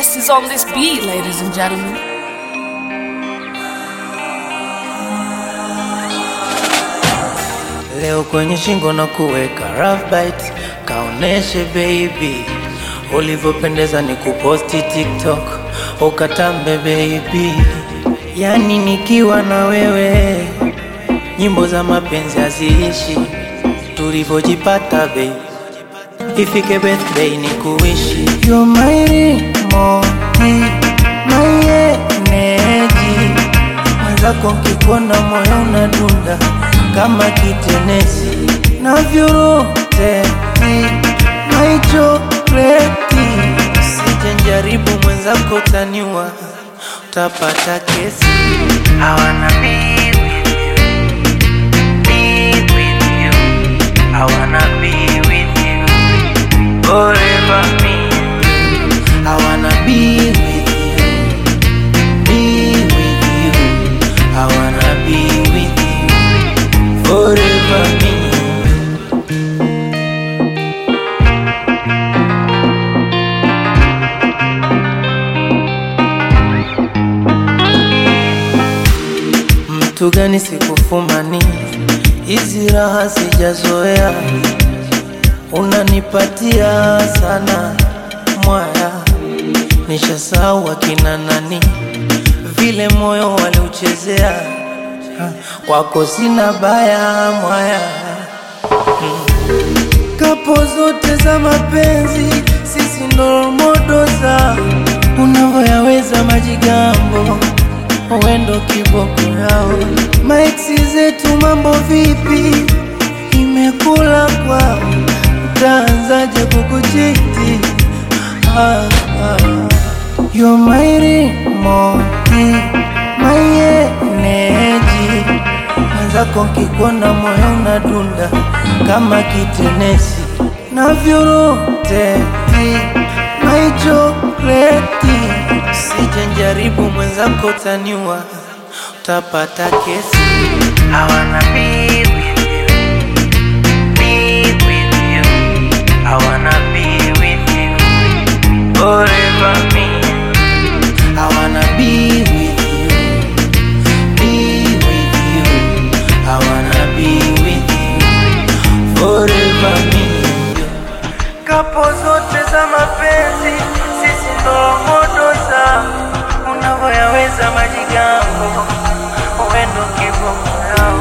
best is on this beat, ladies and gentlemen. Leo kwenye shingo na kuweka rough bite, kaoneshe baby ulivyopendeza, ni kuposti TikTok ukatambe baby, yani nikiwa na wewe nyimbo za mapenzi haziishi, tulivyojipata baby, ifike birthday ni kuishi You're my remoti, my energy mwenzako nkikuona moyo unadunda kama kitenesi navyuroteti maichokleti sijenjaribu mwenzako taniwa utapata kesi hawana be with you, be with you. Hawana be with you, forever me. Hawana be with you, be with you. I wanna be with you forever me. Mtu gani sikufumani, hizi raha sijazoea, unanipatia sana mwaya, nishasahau akina nani, vile moyo waliuchezea, kwako sina baya mwaya kapo zote za mapenzi, sisi ndo modo za unavyoyaweza majigambo, wendo kiboko yao. Maexi zetu mambo vipi? Imekula kwao, utaanzaje kukuchiti? ah, ah. You're my remote, my energy mwenzako nkikuona moyo unadunda kama kitenesi navyuroteti maichokleti sijenjaribu mwenzako taniwa utapata kesi hawana be with you, be with you. Hawana be with you, forever me. Hawana be with you, be with you. I wanna be with you forever me. Kapo zote za mapenzi, sisi ndo modo za unavyoyaweza majigambo, wendo kiboko yao.